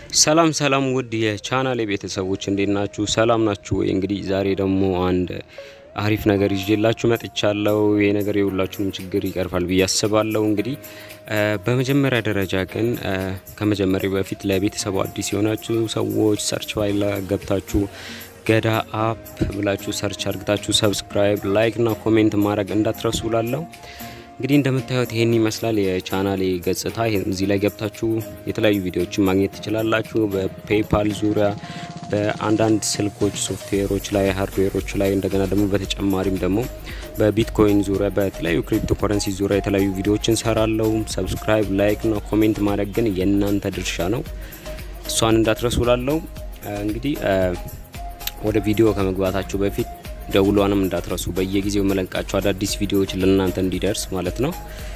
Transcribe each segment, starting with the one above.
ሰላም ሰላም ውድ የቻናሌ ቤተሰቦች እንዴት ናችሁ? ሰላም ናችሁ ወይ? እንግዲህ ዛሬ ደግሞ አንድ አሪፍ ነገር ይዤላችሁ መጥቻለሁ። ይሄ ነገር የሁላችሁንም ችግር ይቀርፋል ብዬ አስባለሁ። እንግዲህ በመጀመሪያ ደረጃ ግን ከመጀመሪያ በፊት ለቤተሰቡ አዲስ የሆናችሁ ሰዎች ሰርች ፋይል ገብታችሁ ገዳ አፕ ብላችሁ ሰርች አርግታችሁ ሰብስክራይብ፣ ላይክ እና ኮሜንት ማድረግ እንዳትረሱ ላለሁ እንግዲህ እንደምታዩት ይሄን ይመስላል የቻናሌ ገጽታ። እዚህ ላይ ገብታችሁ የተለያዩ ቪዲዮዎችን ማግኘት ትችላላችሁ። በፔይፓል ዙሪያ በአንዳንድ ስልኮች ሶፍትዌሮች ላይ ሃርድዌሮች ላይ እንደገና ደግሞ በተጨማሪም ደግሞ በቢትኮይን ዙሪያ በተለያዩ ክሪፕቶ ከረንሲ ዙሪያ የተለያዩ ቪዲዮዎችን ሰራለው። ሰብስክራይብ፣ ላይክ እና ኮሜንት ማድረግ ግን የእናንተ ድርሻ ነው። እሷን እንዳትረሱ ላለው እንግዲህ ወደ ቪዲዮ ከመግባታችሁ በፊት ደውሏንም እንዳትረሱ በየጊዜው መለቃቸው አዳዲስ ቪዲዮዎች ለእናንተ እንዲደርስ ማለት ነው።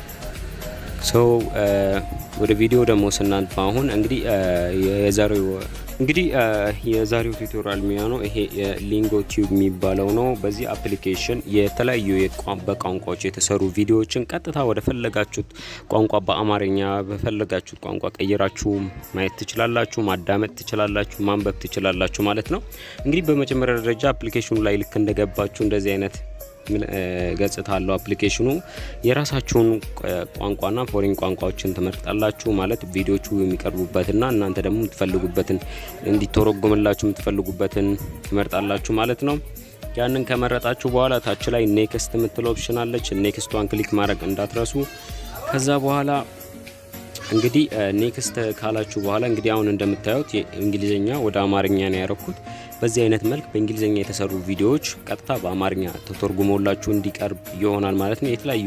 ሶ ወደ ቪዲዮ ደግሞ ስናልፍ አሁን እንግዲህ የዛሬው እንግዲህ የዛሬው ቱቶሪያል የሚሆነው ይሄ የሊንጎ ቲዩብ የሚባለው ነው። በዚህ አፕሊኬሽን የተለያዩ በቋንቋዎች የተሰሩ ቪዲዮዎችን ቀጥታ ወደ ፈለጋችሁት ቋንቋ በአማርኛ በፈለጋችሁት ቋንቋ ቀይራችሁ ማየት ትችላላችሁ፣ ማዳመጥ ትችላላችሁ፣ ማንበብ ትችላላችሁ ማለት ነው። እንግዲህ በመጀመሪያ ደረጃ አፕሊኬሽኑ ላይ ልክ እንደገባችሁ እንደዚህ አይነት ገጽታ አለው አፕሊኬሽኑ። የራሳችሁን ቋንቋና ፎሬን ቋንቋዎችን ትመርጣላችሁ ማለት ቪዲዮቹ የሚቀርቡበትና እናንተ ደግሞ የምትፈልጉበትን እንዲተረጎምላችሁ የምትፈልጉበትን ትመርጣላችሁ ማለት ነው። ያንን ከመረጣችሁ በኋላ ታች ላይ ኔክስት የምትል ኦፕሽን አለች። ኔክስቷን ክሊክ ማድረግ እንዳትረሱ። ከዛ በኋላ እንግዲህ ኔክስት ካላችሁ በኋላ እንግዲህ አሁን እንደምታዩት እንግሊዝኛ ወደ አማርኛ ነው ያረኩት። በዚህ አይነት መልክ በእንግሊዝኛ የተሰሩ ቪዲዮዎች ቀጥታ በአማርኛ ተተርጉሞላችሁ እንዲቀርብ ይሆናል ማለት ነው። የተለያዩ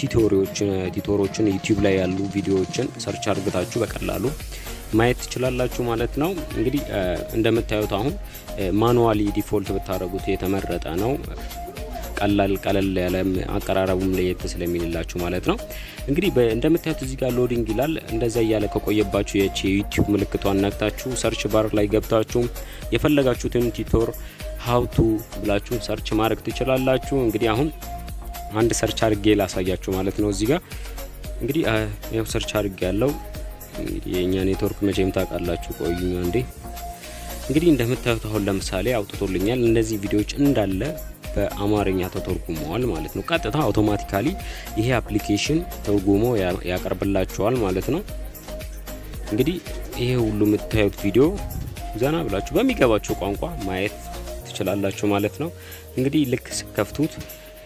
ቲቶሮችን ዩቲዩብ ላይ ያሉ ቪዲዮዎችን ሰርች አርግታችሁ በቀላሉ ማየት ትችላላችሁ ማለት ነው። እንግዲህ እንደምታዩት አሁን ማኑዋሊ ዲፎልት ብታደረጉት የተመረጠ ነው። ቀላል ቀለል ያለ አቀራረቡም ለየት ስለሚልላችሁ ማለት ነው። እንግዲህ እንደምታዩት እዚህ ጋር ሎዲንግ ይላል። እንደዛ እያለ ከቆየባችሁ የቺ ዩቲዩብ ምልክቷን ነክታችሁ ሰርች ባር ላይ ገብታችሁ የፈለጋችሁትን ቲቶር ሀውቱ ብላችሁ ሰርች ማድረግ ትችላላችሁ። እንግዲህ አሁን አንድ ሰርች አድርጌ ላሳያችሁ ማለት ነው። እዚህ ጋር እንግዲህ ያው ሰርች አድርጌ ያለው የእኛ ኔትወርክ መቼም ታውቃላችሁ። ቆዩኛ እንዴ እንግዲህ እንደምታዩት አሁን ለምሳሌ አውጥቶልኛል። እነዚህ ቪዲዮዎች እንዳለ በአማርኛ ተተርጉመዋል ማለት ነው። ቀጥታ አውቶማቲካሊ ይሄ አፕሊኬሽን ተርጉሞ ያቀርብላችኋል ማለት ነው። እንግዲህ ይሄ ሁሉ የምታዩት ቪዲዮ ዘና ብላችሁ በሚገባችሁ ቋንቋ ማየት ትችላላችሁ ማለት ነው። እንግዲህ ልክ ስከፍቱት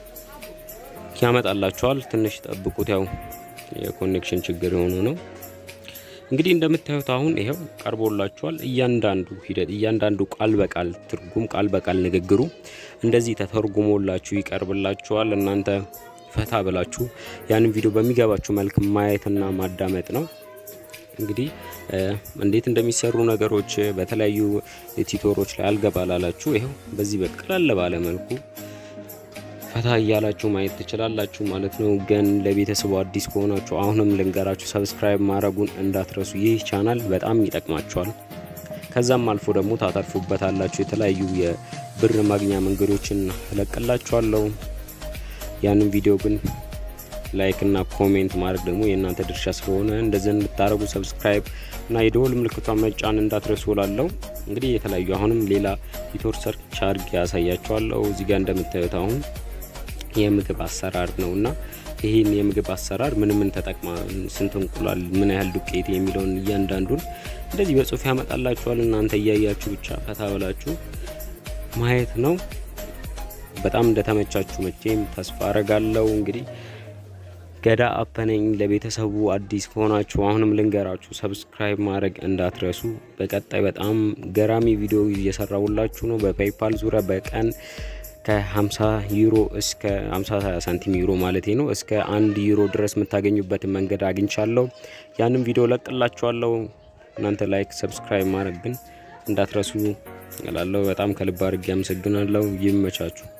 ያመጣላችኋል። ትንሽ ጠብቁት፣ ያው የኮኔክሽን ችግር የሆኑ ነው። እንግዲህ እንደምታዩት አሁን ይሄው ቀርቦላችኋል። እያንዳንዱ ሂደት እያንዳንዱ ቃል በቃል ትርጉም ቃል በቃል ንግግሩ እንደዚህ ተተርጉሞላችሁ ይቀርብላችኋል። እናንተ ፈታ ብላችሁ ያንን ቪዲዮ በሚገባችሁ መልክ ማየትና ማዳመጥ ነው። እንግዲህ እንዴት እንደሚሰሩ ነገሮች በተለያዩ ቲቶሮች ላይ አልገባ ላላችሁ ይኸው በዚህ በቀለል ባለ መልኩ ፈታ እያላችሁ ማየት ትችላላችሁ ማለት ነው። ግን ለቤተሰቡ አዲስ ከሆናችሁ አሁንም ልንገራችሁ ሰብስክራይብ ማድረጉን እንዳትረሱ። ይህ ቻናል በጣም ይጠቅማችኋል። ከዛም አልፎ ደግሞ ታተርፉበታላችሁ። የተለያዩ የብር ማግኛ መንገዶችን እለቅላችኋለሁ። ያንን ቪዲዮ ግን ላይክ እና ኮሜንት ማድረግ ደግሞ የእናንተ ድርሻ ስለሆነ እንደዚህ እንድታደረጉ ሰብስክራይብ እና የደወል ምልክቷን መጫን እንዳትረሱ እላለሁ። እንግዲህ የተለያዩ አሁንም ሌላ ቲቶር ሰርች አድርጌ ያሳያችኋለሁ። እዚህ ጋር እንደምታዩት አሁን የምግብ አሰራር ነው እና ይህን የምግብ አሰራር ምን ምን ተጠቅማ ስንት እንቁላል፣ ምን ያህል ዱቄት የሚለውን እያንዳንዱን እንደዚህ በጽሁፍ ያመጣላችኋል። እናንተ እያያችሁ ብቻ ፈታ ብላችሁ ማየት ነው። በጣም እንደተመቻችሁ መቼም ተስፋ አረጋለሁ። እንግዲህ ገዳ አፐነኝ ለቤተሰቡ አዲስ ከሆናችሁ አሁንም ልንገራችሁ ሰብስክራይብ ማድረግ እንዳትረሱ። በቀጣይ በጣም ገራሚ ቪዲዮ እየሰራውላችሁ ነው። በፔይፓል ዙሪያ በቀን ከ50 ዩሮ እስከ 50 ሳንቲም ዩሮ ማለት ነው እስከ አንድ ዩሮ ድረስ የምታገኙበትን መንገድ አግኝቻለሁ። ያንም ቪዲዮ ለቅላችኋለሁ። እናንተ ላይክ ሰብስክራይብ ማድረግ ግን እንዳትረሱ እላለሁ። በጣም ከልብ አድርጌ አመሰግናለሁ። ይመቻችሁ።